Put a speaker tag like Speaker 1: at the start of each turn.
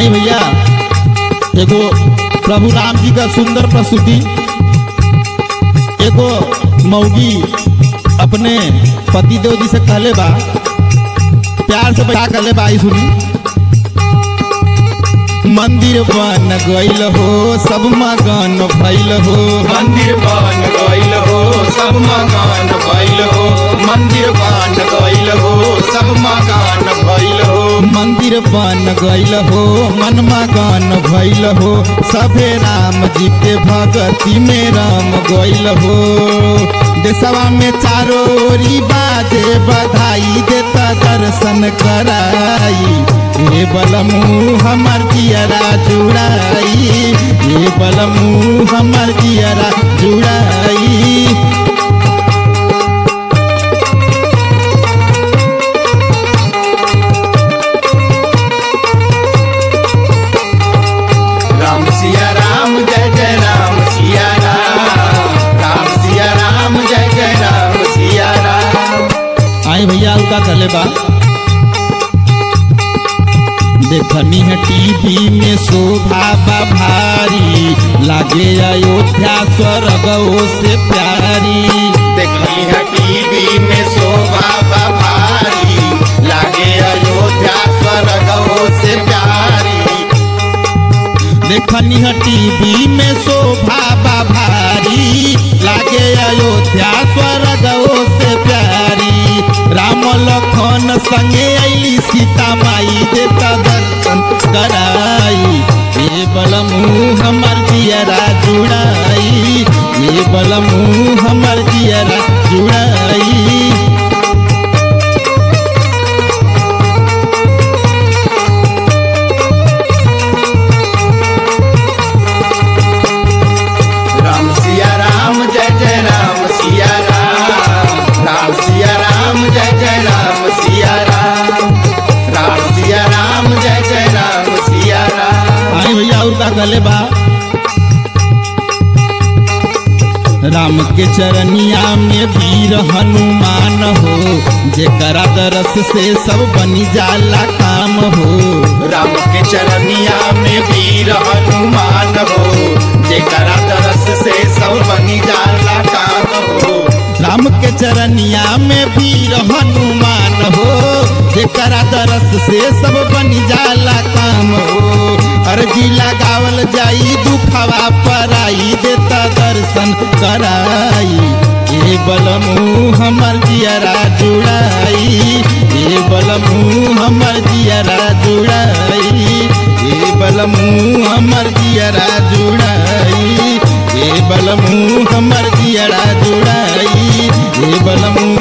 Speaker 1: आई भैया एगो प्रभु राम जी का सुंदर प्रस्तुति एगो मौगी अपने पति देव जी से कहले बा प्यार से क्या कहले बा आई सुनी मंदिर बन गइल हो सब मगन भइल हो
Speaker 2: मंदिर बन गइल हो सब मकान भइल हो मंदिर बन गइल हो सब मकान भइल हो
Speaker 1: मंदिर बन गइल हो मन मगन भइल हो सभे राम जी के भगती में राम गइल हो देशवा में चारों ओरी बाजे बधाई देता दर्शन कराई हे बलमू हमर जियरा जुड़ाई हे बलमू हमर जियरा जुड़ाई
Speaker 2: राम सिया राम जय जय राम सिया राम राम सिया राम जय जय राम सिया राम
Speaker 1: आए भैया उनका कहले बा देखनी है टीवी में शोभा बा भारी लागे अयोध्या स्वर्ग से प्यारी
Speaker 2: देखली है टीवी में शोभा बा भारी लागे अयोध्या स्वर्ग से प्यारी
Speaker 1: देखनी है टीवी में शोभा बा भारी लागे अयोध्या स्वर्ग से प्यारी राम लखन संगे अली सीता माई देता दर्शन कराई ये बलमू हमर जियरा जुड़ाई ये बलमू हमर जियरा जुड़ाई
Speaker 2: राम सिया राम जय जय राम सिया राम राम सिया राम जय जय राम सिया राम राम सिया राम जय जय राम सिया राम
Speaker 1: आई भैया और का कहले बा राम के चरनिया में वीर हनुमान हो जेकरा दरस से सब बनी जाला काम हो
Speaker 2: राम के चरनिया में वीर हनुमान हो जेकरा तरस से सब बनी जाला काम हो
Speaker 1: राम के चरनिया में वीर हनुमान हो जेकरा दरस से सब बनी जाला काम हो अर्जी लगावल जाई दुखवा पराई देता दर्शन कराई ये बलमू हमर जियरा जुड़ाई ये बलमू हमर जियरा जुड़ाई ये बलमू हमर जियरा जुड़ाई ये बलमू हमर जियरा जुड़ाई ये बलमू